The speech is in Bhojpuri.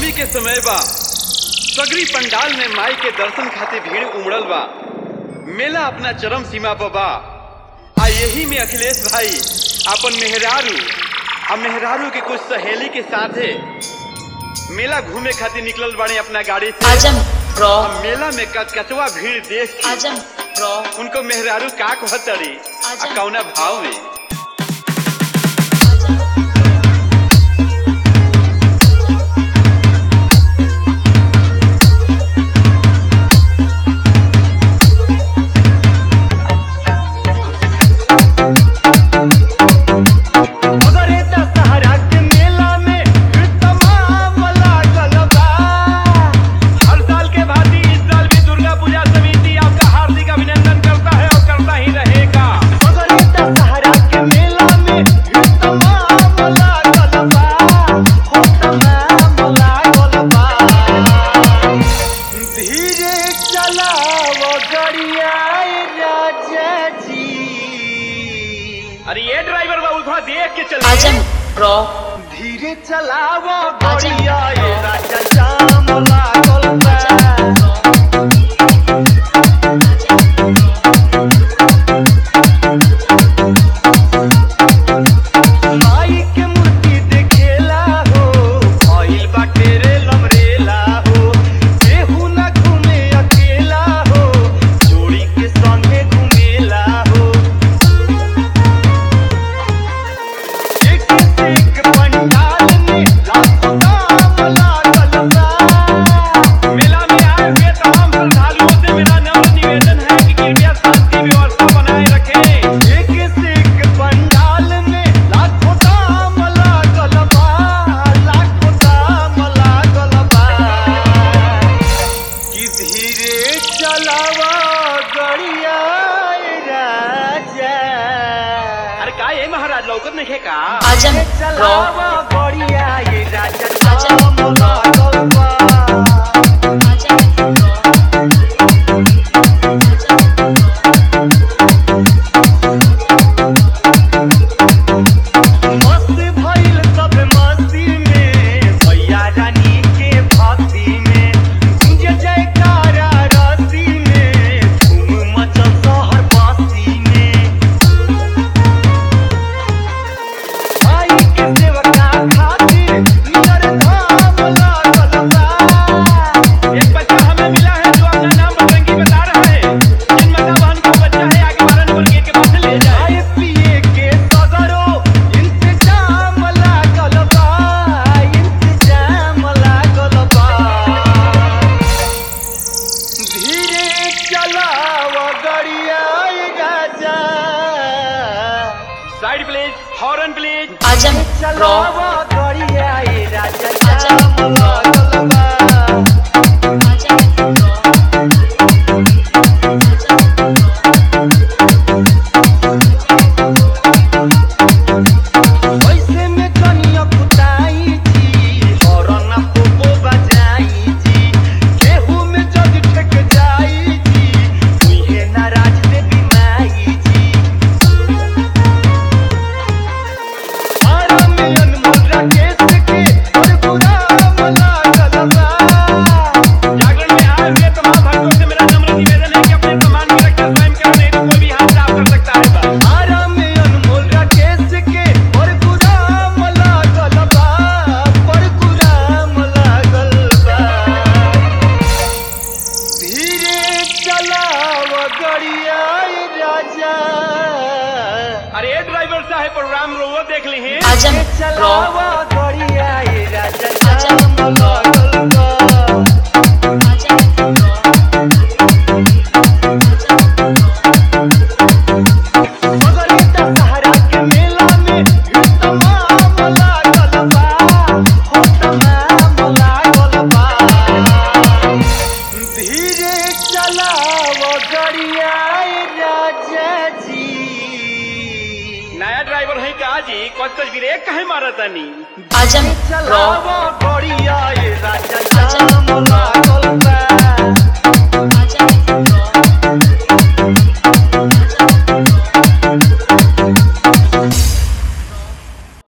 नवमी के समय बा सगरी पंडाल में माई के दर्शन खातिर भीड़ उमड़ल बा मेला अपना चरम सीमा पर बा आ यही में अखिलेश भाई अपन मेहरारू आ मेहरारू के कुछ सहेली के साथे मेला घूमे खातिर निकलल बाड़े अपना गाड़ी से आजम रॉ आ मेला में कचकचवा भीड़ देख के आजम रॉ उनको मेहरारू का कहतरी आ आजा। कौना भाव में मगरे दशहरा के मेला में तमाम लागल बा हर साल के भांति इस साल भी दुर्गा पूजा समिति आपका हार्दिक अभिनंदन करता है और करता ही रहेगा मगरे दशहरा के मेला में तमाम लागल बा हो तमाम लागल बा धीरे चलाओ गड़िया राजा जी अरे ये ड्राइवर बाबू थोड़ा देख के चल आजम रॉ धीरे चलावो गड़िया ये राजा जाम लागल बा माई के मूर्ति देखेला हो भइल बाटे रे लमरेला हो केहू ना घूमे अकेला हो जोड़ी के संगे घूमेला हो एक से एक पंडाल में लाखों दाम लागल बा मेला में आए हुए तमाम श्रद्धालुओं से मेरा नम्र निवेदन है कि कृपया शांति व्यवस्था बनाए रखें एक से एक पंडाल में लाखों दाम लागल बा लाखों दाम लागल बा कि धीरे चलावा गड़िया राजा अरे का ये महाराज लौकत नहीं है का आजम रॉ चलावा गड़िया ये राजा आजा। जाम लागल बा आजम रॉ मस्त भइल सब मस्ती में भैया रानी के भक्ति में गूंज जयकारा रस्ती में धूम मचल शहर बस्ती में भाई के सेवका खातिर नियर धाम लागल बा एक बच्चा हमें मिला है जो अपना नाम बजरंगी बता रहा है जिन माता बहन का बच्चा है आगे बारह नंबर गेट के पास से ले जाए खाए पिए के सगरो इंतजाम लागल बा इंतजाम लागल बा धीरे चलाव गड़िया राजा साइड प्लीज हॉर्न प्लीज आजम रॉ चलाव गड़िया राजा आजा। जाम लागल बा आजम रॉ वैसे में कनिया कुताई जी हॉर्न पोपो बजाई जी केहू में जग ठेक जाई जी तुहे नाराज देवी माई जी आराम में अनमोल राकेश के और गुलाम लागल बा जागरण में आए हुए तमाम भक्तों से मेरा नम्र निवेदन है कि अपने सम्मान में रखकर स्वयं करें नहीं तो कोई भी हाथ साफ कर सकता है बस आराम में अनमोल राकेश के और गुलाम लागल बा पर गुलाम लागल बा धीरे चलाव गड़िया राजा अरे ये ड्राइवर साहब प्रोग्राम रो वो देख ली हैं आजम रॉ चलाव गड़िया राजा आजा। जाम लागल बा आजम रॉ मगरे दशहरा के मेला में तमाम लागल बा हो तमाम लागल बा धीरे चलाव गड़िया राजा जी नया ड्राइवर है का जी कौन तस्वीर एक कहे मारा तानी आजम रॉ चलाव गड़िया राजा जाम लागल बा